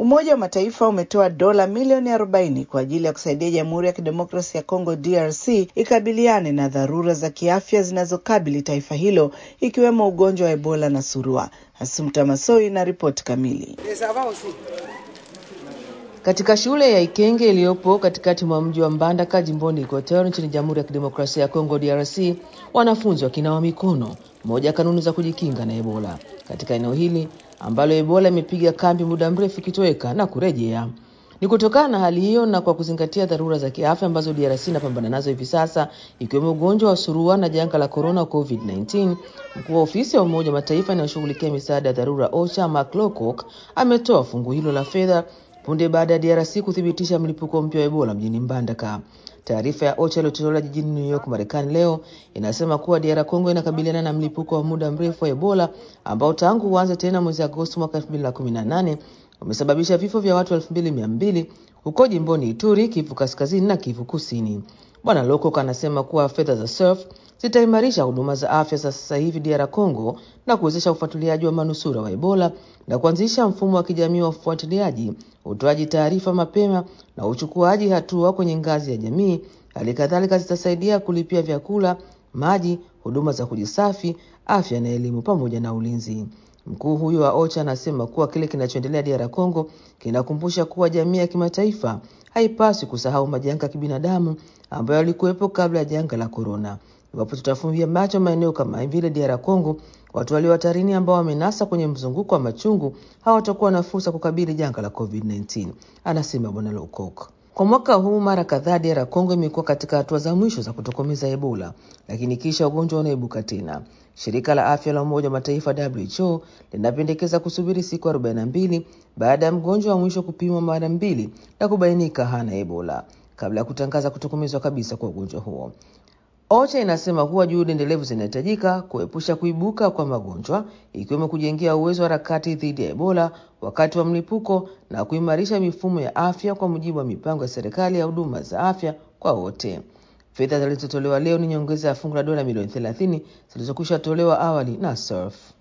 Umoja wa Mataifa umetoa dola milioni 40 kwa ajili ya kusaidia Jamhuri ya Kidemokrasia ya Kongo DRC ikabiliane na dharura za kiafya zinazokabili taifa hilo ikiwemo ugonjwa wa Ebola na surua. Asumta Masoi na ripoti kamili. Katika shule ya Ikenge iliyopo katikati mwa mji wa Mbandaka jimboni Equateur nchini Jamhuri ya Kidemokrasia ya Kongo DRC, wanafunzi wakinawa mikono, moja ya kanuni za kujikinga na Ebola katika eneo hili ambalo Ebola imepiga kambi muda mrefu ikitoweka na kurejea. Ni kutokana na hali hiyo na kwa kuzingatia dharura za kiafya ambazo DRC inapambana nazo hivi sasa, ikiwemo ugonjwa wa surua na janga la corona COVID-19, mkuu wa ofisi ya Umoja wa Mataifa inayoshughulikia misaada ya dharura OCHA Mark Lowcock ametoa fungu hilo la fedha punde baada ya DRC kuthibitisha mlipuko mpya wa Ebola mjini Mbandaka. Taarifa ya OCHA iliyotolewa jijini New York, Marekani leo inasema kuwa DR Congo inakabiliana na mlipuko wa muda mrefu wa Ebola ambao tangu uanze tena mwezi Agosti mwaka 2018 umesababisha vifo vya watu 2200 huko jimboni Ituri, Kivu Kaskazini na Kivu Kusini. Bwana Lowcock anasema kuwa fedha za SURF zitaimarisha huduma za afya za sasa hivi DR Congo na kuwezesha ufuatiliaji wa manusura wa Ebola na kuanzisha mfumo wa kijamii wa ufuatiliaji, utoaji taarifa mapema na uchukuaji hatua kwenye ngazi ya jamii. Hali kadhalika zitasaidia kulipia vyakula, maji, huduma za kujisafi, afya na elimu pamoja na ulinzi. Mkuu huyo wa OCHA anasema kuwa kile kinachoendelea DR Congo kinakumbusha kuwa jamii ya kimataifa haipaswi kusahau majanga ya kibinadamu ambayo yalikuwepo kabla ya janga la korona. Iwapo tutafumbia macho maeneo kama vile DR Congo, watu walio hatarini ambao wamenasa kwenye mzunguko wa machungu hawatakuwa na fursa kukabili janga la COVID-19, anasema Bwana Lowcock. Kwa mwaka huu mara kadhaa DR Congo imekuwa katika hatua za mwisho za kutokomeza Ebola, lakini kisha ugonjwa unaibuka tena. Shirika la afya la Umoja wa Mataifa WHO linapendekeza kusubiri siku 42 baada ya mgonjwa wa mwisho kupimwa mara mbili na kubainika hana Ebola kabla ya kutangaza kutokomezwa kabisa kwa ugonjwa huo. OCHA inasema kuwa juhudi endelevu zinahitajika kuepusha kuibuka kwa magonjwa ikiwemo kujengea uwezo wa harakati dhidi ya Ebola wakati wa mlipuko na kuimarisha mifumo ya afya kwa mujibu wa mipango ya serikali ya huduma za afya kwa wote. Fedha zilizotolewa leo ni nyongeza ya fungu la dola milioni 30 zilizokwisha tolewa awali na SURF.